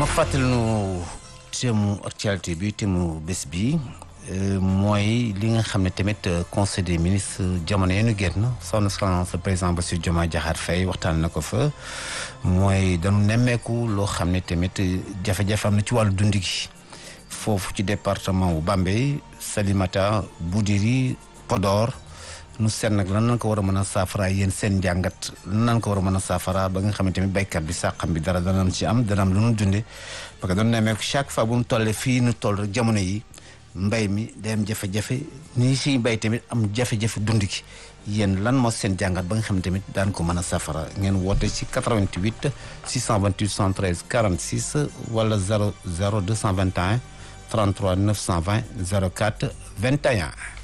ma fàttali nu thème actualité bi thème bés bi mooy li nga xam ne tamit conseil des ministres jamono yi ñu génn son excellence président Bassirou Diomaye Diakhar Faye waxtaan na ko fa mooy dañu nemmeeku loo xam ne tamit jafe-jafe am na ci wàllu dund gi foofu ci département wu Bambey Salimata Boudiri Podor nu seet nag lan nan ko war a mën a saafara yéen seen njàngat lan nan ko war a mën a saafara ba nga xam ne tamit béykat bi sàqam bi dara dana ci am dana am lu nu dunde parce que doon nemmeeku chaque fois bu mu tollee fii nu toll rek jamono yi mbay mi day am jafe-jafe nii siy bay tamit am jafe-jafe dund gi yéen lan moo seen jàngat ba nga xam ne tamit daan ko mën a safara ngeen woote ci 88 628 113 46 wala 00 221 33 920 04 21